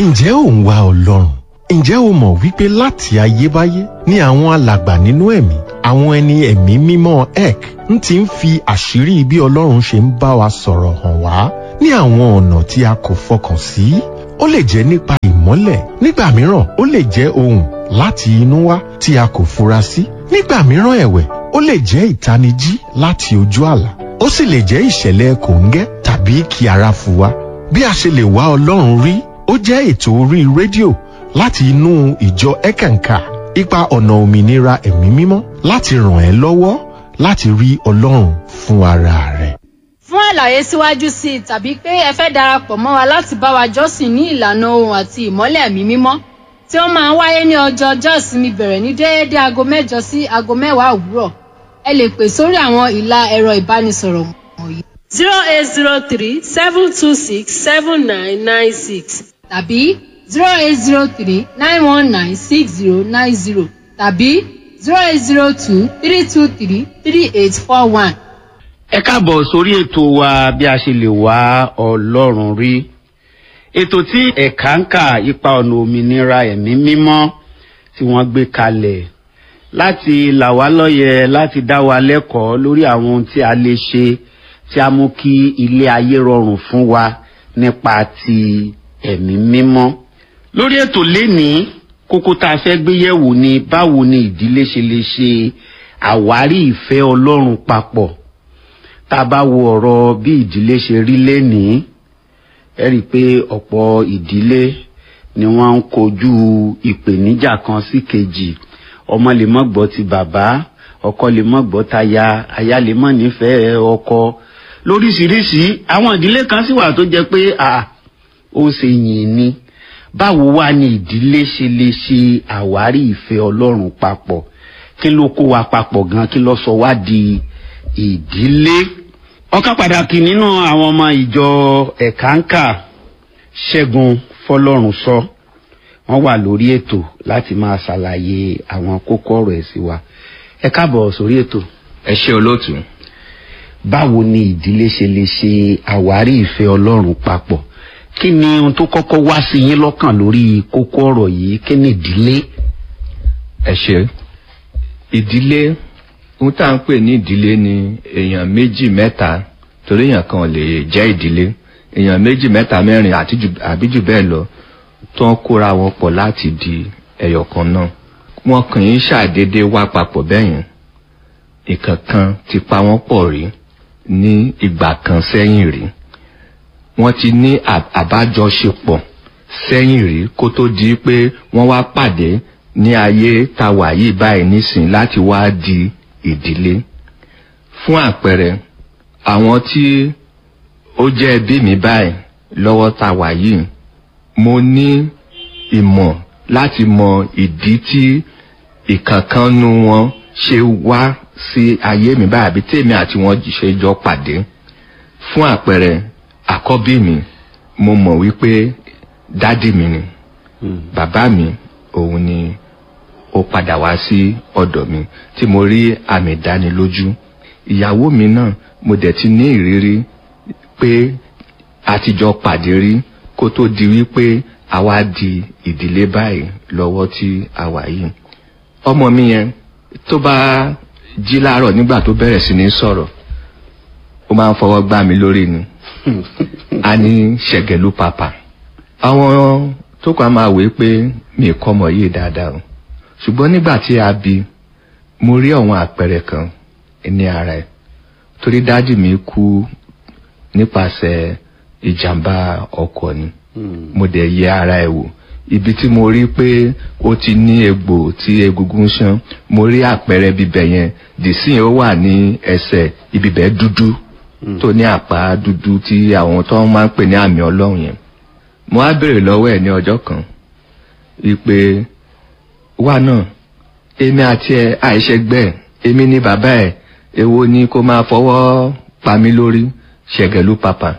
ǹjẹ́ ò ń wá ọlọ́run ǹjẹ́ o mọ̀ wípé láti ayébáyé ni àwọn alàgbà nínú ẹ̀mí àwọn ẹni ẹ̀mí mímọ́ ek ń ti ń fi àṣírí bí ọlọ́run ṣe ń bá wa sọ̀rọ̀ hàn wá ní àwọn ọ̀nà tí a kò fọkàn sí ó lè jẹ́ nípa ìmọ́lẹ̀ nígbà mìíràn ó lè jẹ́ ohùn láti inú wá tí a kò fura sí nígbà mìíràn ẹ̀wẹ̀ ó lè jẹ́ ìtanijí láti ojú àlá ó sì lè jẹ́ ìṣẹ̀lẹ̀ kòńgẹ́ tàbí kí ara fu wa bí a ṣe lè wá ọlọ́run rí ó jẹ́ ètò orí rédíò láti inú ìjọ ẹ̀kànkà ipa ọ̀nà òmìnira ẹ̀mí mímọ́ láti ràn ẹ́ lọ́wọ́ láti rí ọlọ́run fún ara rẹ̀. fún àlàyé síwájú sí i tàbí pé ẹ fẹ́ darapọ̀ mọ́ wa láti bá wa jọ́sìn ní ìlànà ohun àti ìmọ́lẹ̀ ẹ̀mí mímọ́ tí ó máa ń wáyé ní ọjọ́ ọjọ́ ìsinmi bẹ̀rẹ̀ ní déédé aago mẹ́jọ sí aago mẹ́wàá òwúrọ̀ ẹ lè pè sórí àwọn ìlà ẹ̀rọ ìbánisọ̀rọ̀ wọ̀nyí zero eight zero three seven two six seven nine nine six tàbí zero eight zero three nine one nine six zero nine zero tàbí zero eight zero two three two three three eight four one. ẹ káàbọ̀ sórí ètò wa bí a ṣe lè wá ọlọ́run rí ètò tí ẹ̀ka ń kà ipa ọ̀nà òmìnira ẹ̀mí mímọ́ tí wọ́n gbé kalẹ̀ láti là wá lọ́yẹ láti dá wa lẹ́kọ̀ọ́ lórí àwọn ohun tí a lè ṣe tí a mú kí ilé ayé rọrùn fún wa nípa ti ẹ̀mí mímọ́ lórí ètò lénìí kókó tá a fẹ́ gbé yẹ̀wò ni báwo ni ìdílé ṣe lè ṣe àwárí ìfẹ́ ọlọ́run papọ̀ tá a bá wo ọ̀rọ̀ bí ìdílé ṣe rí lénìí ẹ rí i pé ọ̀pọ̀ ìdílé ni wọ́n ń kojú ìpèníjà kan sí kejì ọmọ lè mọ́ gbọ́ ti bàbá ọkọ lè mọ́ gbọ́ taya aya lè mọ́ nífẹ̀ẹ́ ọkọ lóríṣiríṣi àwọn ìdílé kan sì wà tó jẹ́ pé ó ṣe yìn ni báwo wá ni ìdílé ṣe lè ṣe àwárí ìfẹ́ ọlọ́run papọ̀ kí ló kó wa papọ̀ gan kí ló sọ wá di ìdílé ọ̀kan pàtàkì nínú àwọn ọmọ ìjọ ẹ̀káńkà ṣẹ́gun fọlọ́run sọ wọ́n wà lórí ètò láti máa ṣàlàyé àwọn kókó ọ̀rọ̀ ẹ̀ sí wa ẹ káàbọ̀ sórí ètò. ẹ ṣe olóòtú. báwo ni ìdílé ṣe lè ṣe àwárí ìfẹ́ ọlọ́run papọ̀ kí ni ohun tó kọ́kọ́ wá sí yín lọ́kàn lórí kókó ọ̀rọ̀ yìí kí ni ìdílé. ẹ ṣe ìdílé ohun tá à ń pè ní ìdílé ni èèyàn méjì mẹ́ta torí èèyàn kan lè jẹ́ ìdílé èèyàn méjì mẹ́ta mẹ́rin àbí jù bẹ́ẹ̀ lọ tó ń kóra wọn pọ̀ láti di ẹyọ kan náà wọn kàn ń ṣàdédé wá papọ̀ bẹ́yẹn ìkankan ti pa wọ́n pọ̀ rí ní ìgbà kan sẹ́yìn rí wọ́n ti ní àbájọṣepọ̀ sẹ́yìn rí kó tó di pé wọ́n wá pàdé ní ayé tá wà yìí báyìí nísìn láti wá di ìdílé fún àpẹẹrẹ àwọn tí ó jẹ́ ẹbí mi báyìí lọ́wọ́ tá wà yìí mo ní ìmọ̀ láti mọ ìdí tí ìkankannu wọn ṣe wá sí ayé mi báyìí àbí tèmi àti wọn ṣe jọ pàdé fún àpẹẹrẹ àkọ́bí mi mo mọ̀ wípé dádì mi ni bàbá mi òun ni ó padà wá sí ọ̀dọ̀ mi tí mo rí àmì ìdánilójú ìyàwó mi náà mo dẹ̀ ti ní ìrírí pé a ti jọ pàdé rí kó tó di wípé àwa di ìdílé báyìí lọ́wọ́ tí a wà yìí ọmọ mi yẹn tó bá jí láàárọ̀ nígbà tó bẹ̀rẹ̀ sí ní sọ̀rọ̀ ó máa ń fọwọ́ gbá mi lórí ni a ní ṣẹ̀gẹ̀lú pàpà àwọn tó kàn máa wé pé mi kọ́ ọmọ yìí dáadáa o ṣùgbọ́n nígbà tí a bí mo rí àwọn àpẹẹrẹ kan ní ara ẹ̀ torí dájú mi kú nípasẹ̀ ìjàmbá ọkọ̀ ni mo dẹ̀ yẹ ara ẹ̀ wò ibi tí mo rí pé ó ti ní egbò tí egungun ṣan mo rí àpẹẹrẹ bíbẹ̀ yẹn dìsín ó wà ní ẹsẹ̀ ibibẹ̀ dúdú tó ní àpá dúdú tí àwọn tó máa ń pè ní àmì ọlọ́run yẹn mo á béèrè lọ́wọ́ ẹ̀ ní ọjọ́ kan wípé wà náà èmi àti ẹ àìṣègbè èmi ní bàbá ẹ èwo ni kó máa fọwọ́ pa mí lórí ṣẹ̀gẹ̀lú pàpà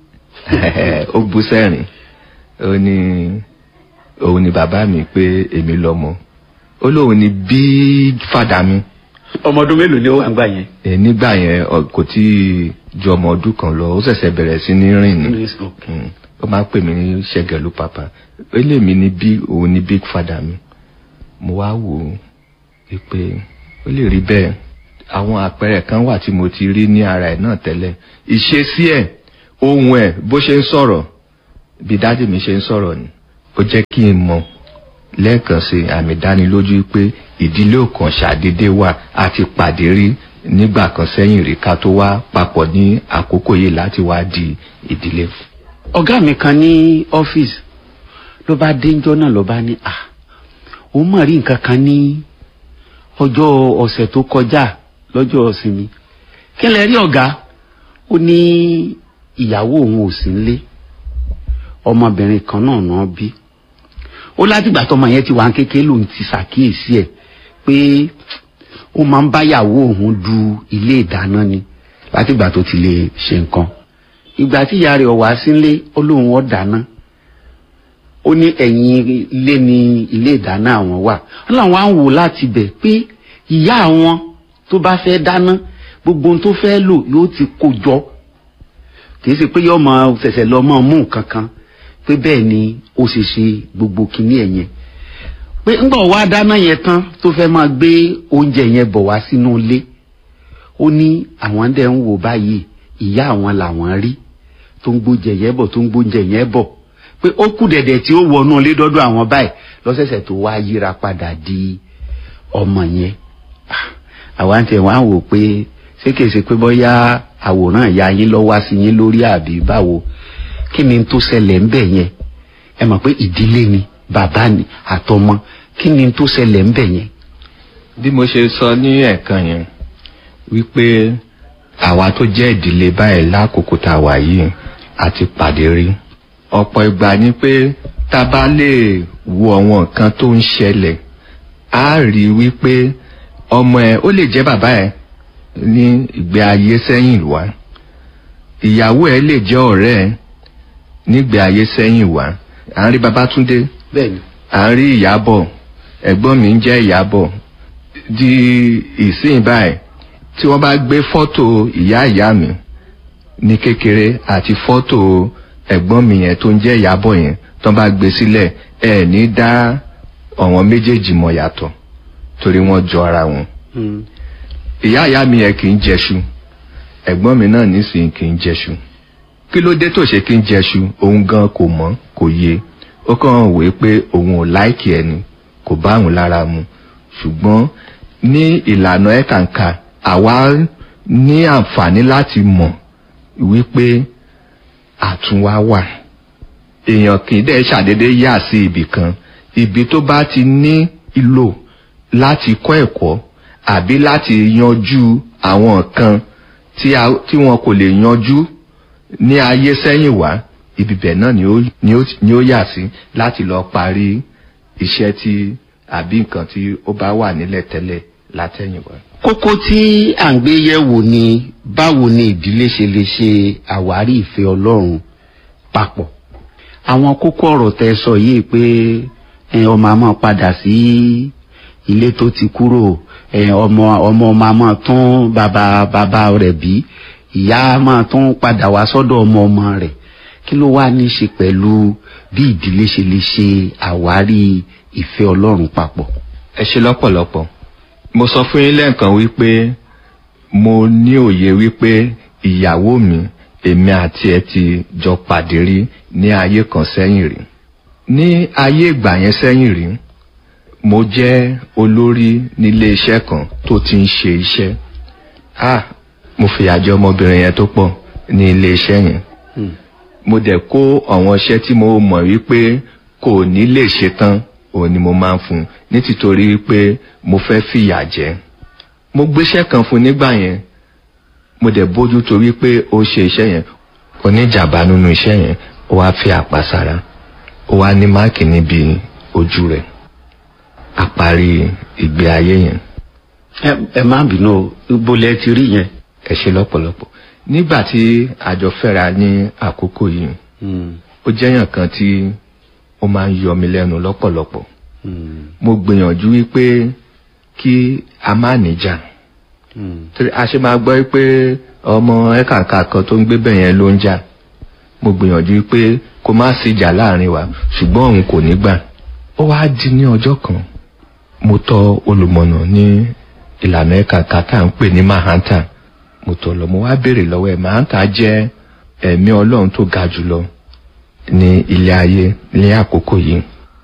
ó bú sẹ́rìn ó ní òun ni bàbá mi pé èmi lọ́mọ ó lóun ni bí fàdà mi ọmọ ọdún mélòó ni ó wà ń gbà yẹn. ẹ nígbà yẹn ọ, kò tí ì ju ọmọ ọdún kan lọ ó ṣẹ̀ṣẹ̀ bẹ̀rẹ̀ sí ní rìn ni Mm. ó máa ń pè mí ní ṣẹ́gẹ̀lú papa ó lè mí ní bí òun ní big father mi mo wá wò ó pé ó lè rí bẹ́ẹ̀ àwọn àpẹẹrẹ kan wà tí mo ti rí ní ara ẹ̀ náà tẹ́lẹ̀ ìṣesí ẹ̀ ohun ẹ̀ bó ṣe ń sọ̀rọ̀ bí dáàdì mi ṣe ń sọ̀rọ̀ ni ó jẹ́ kí n mọ̀ lẹ́ẹ̀kan sí àmì dánilójú pé ìdílé òkan ṣàdédé wà a ti pàdé rí nígbà kan sẹ́yìn rí ká tó wá papọ̀ ní àkókò yìí láti wá di ìdílé. ọ̀gá mi kan ní ọ́fíìsì ló bá déńjọ́ náà ló bá ní à òun mọ̀ rí nǹkan kan ní ọjọ́ ọ̀sẹ̀ tó kọjá lọ́jọ́ ìsinmi kí lẹ rí ọ̀gá ó ní ìyàwó òun ò sí nílé ọmọbìnrin kan náà náà bí ó látìgbà tọmọ yẹn ti wà ń kékeré lòun ti ṣàkíyèsí ẹ̀ pé ó máa ń báyàwó òun du ilé ìdáná ni látìgbà tó ti lè ṣe nǹkan ìgbà tí ìyá rẹ̀ wá sílé ó lóun ó dáná ó ní ẹ̀yìn ilé ni ilé ìdáná àwọn wà ó láwọn á ń wò láti bẹ̀ pé ìyá àwọn tó bá fẹ́ dáná gbogbo ohun tó fẹ́ lò yóò ti kó jọ kì í ṣe pé yóò máa ṣẹ̀ṣẹ̀ lọ máa mú nǹkan kan pé bẹ́ẹ̀ ni ó ṣe ṣe gbogbo kinní ẹ̀ yẹn pé ńgbà wá dáná yẹn tán tó fẹ́ máa gbé oúnjẹ yẹn bọ̀ wá sínú ilé ó ní àwọn dẹ̀ ń wò báyìí ìyá àwọn làwọn rí tó ń gbóúnjẹ yẹn bọ̀ tó ń gbóúnjẹ yẹn bọ̀ pé ó kù dẹ̀dẹ̀ tí ó wọnú ilé dọ́dọ̀ àwọn báyìí lọ́sẹ̀sẹ̀ tó wá yíra padà di ọmọ yẹn àwa ń tẹ̀ wá wò pé ṣé kìí ṣe pé bóyá àwòrán ìyá yín lọ wá sí yín lórí àbí báwo kí ni tó ṣẹlẹ̀ ń bẹ̀ yẹn ẹ mọ̀ pé ìdílé ni bàbá ni àtọmọ kí ni tó ṣẹlẹ̀ ń bẹ̀ yẹn. bí mo ṣe sọ ní ẹ̀ẹ̀kan yẹn wípé àwa tó jẹ́ ìdílé báyìí lákòókò tá a wà yìí a ti pàdé rí ọ̀pọ̀ ìgbà ni pé tá a bá lè wo àwọn nǹkan tó ń ṣẹlẹ̀ á rí wípé ọmọ ẹ ó lè jẹ́ bàbá ẹ ní ìgbé ayé sẹ́yìn wá ìyàwó ẹ lè jẹ́ ọ̀rẹ́ ẹ nígbé ayé sẹ́yìn wá à ń rí Babátúndé bẹ́ẹ̀ni à ń rí Ìyábọ̀ ẹ̀gbọ́n mi ń jẹ́ Ìyábọ̀ di ìsìn báyìí tí wọ́n bá gbé fọ́tò ìyá ìyá mi ní kékeré àti fọ́tò ẹ̀gbọ́n mi yẹn tó ń jẹ́ Ìyábọ̀ yẹn tó bá gbé sílẹ̀ ẹ̀ ní dá ọ̀wọ́n méjèèjì mọ̀ yàtọ̀ torí wọ́n jọ ara wọn ìyá ìyá mi yẹn kì í jẹṣu ẹ̀gbọ́n mi náà nísìnyí kì í jẹṣu kí ló dé tó ṣe kí n jẹṣu òun gan kò mọ̀ kò yé ó kàn wé pé òun ò láìkì ẹni kò bá òun lára mu ṣùgbọ́n ní ìlànà ẹ̀kànkà àwa ní àǹfààní láti mọ̀ wípé àtúnwá wà èèyàn kì í dẹ̀ ṣàdédé yà sí ibì kan ibi tó bá ti ní ìlò láti kọ́ ẹ̀kọ́ àbí láti yanjú àwọn nǹkan tí a- tí wọn kò lè yanjú ní ayé sẹ́yìn wá ibibẹ̀ náà ni ó ni ó ni ó yà sí láti lọ parí iṣẹ́ tí àbí nǹkan tí ó bá wà nílẹ̀ tẹ́lẹ̀ látẹ̀yìn wá. kókó tí à ń gbé yẹ̀wò ni báwo ni ìdílé ṣe lè ṣe àwárí ìfẹ́ ọlọ́run papọ̀ àwọn kókó ọ̀rọ̀ tẹ sọ yìí pé ẹ, ọmọ àmọ́ padà sí ilé tó ti kúrò ẹ, ọmọ ọmọ ọmọ àmọ́ tún bàbá bàbá rẹ̀ bí ìyá máa tún padà wá sọ́dọ̀ ọmọ ọmọ rẹ̀ kí ló wá ní í ṣe pẹ̀lú bí ìdílé ṣe lè ṣe àwárí ìfẹ́ ọlọ́run papọ̀. ẹ ṣe lọ́pọ̀lọpọ̀ mo sọ fún yín lẹ́ẹ̀kan wípé mo ní òye wípé ìyàwó mi èmi àti ẹ ti jọ pàdé rí ní ayé kan sẹ́yìn rí ní ayé ìgbà yẹn sẹ́yìn rí mo jẹ́ olórí nílé iṣẹ́ kan tó ti ń ṣe iṣẹ́ ah mo fìyà jẹ ọmọbìnrin yẹn tó pọ̀ ní ilé iṣẹ́ yẹn mo dẹ̀ kó àwọn iṣẹ́ tí mo mọ̀ wípé kò ní lè ṣe tán òun ni mo máa ń fún un ní tìtorí wípé mo fẹ́ fìyà jẹ mo gbéṣẹ́ kan fún un nígbà yẹn mo dẹ̀ bójú tó wípé ó ṣe iṣẹ́ yẹn oníjàmbá nínú iṣẹ́ yẹn ó wá fi àpá sára ó wá ní máàkì níbi ojú rẹ̀ àparí ìgbé ayé yẹn ẹ ẹ má bínú o ibo lẹ ti rí yẹn. ẹ ṣe lọ́pọ̀lọpọ̀ nígbà tí àjọ fẹ́ra ní àkókò yìí ó jẹ́yàn kan tí ó máa ń yọ mi lẹ́nu lọ́pọ̀lọpọ̀ mo gbìyànjú wípé kí a má níjà torí a ṣe máa gbọ́ pé ọmọ ẹ̀kàǹkà kan tó ń gbé bẹ̀ yẹn ló ń jà mo gbìyànjú pé kó má sí ìjà láàrin wa ṣùgbọ́n òun kò ní gbà ó wá di ní ọjọ́ kan mo tọ olùmọ̀nà ní ìlànà ẹ̀ka kàtà ń pè ní mahanta mo tọ̀ lọ mo wá béèrè lọ́wọ́ ẹ̀ mahanta jẹ́ ẹ̀mí ọlọ́run tó ga jùlọ ní ilé ayé ní àkókò yìí